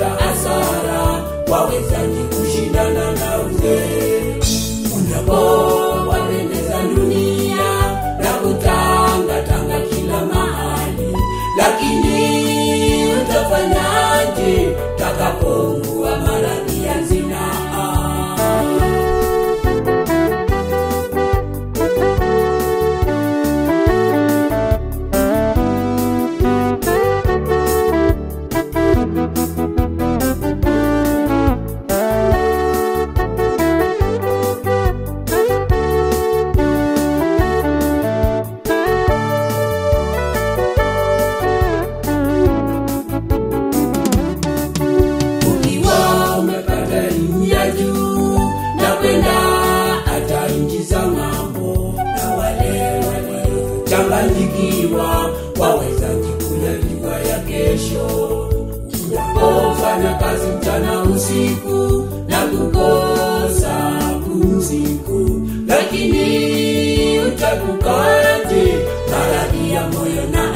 utapata hasara, wawezaji kushindana na uzee unapowapendeza dunia na kutangatanga kila mahali, lakini utafanyaje takapougua maradhi ya zinaa? ukiwa umepata elimu ya juu na kwenda hata nchi za ng'ambo, na wale waliochanganyikiwa waweza jikula jua ya kesho. Unapofanya kazi mchana usiku na kukosa pumziko, lakini utakukaje maradhi ya moyo na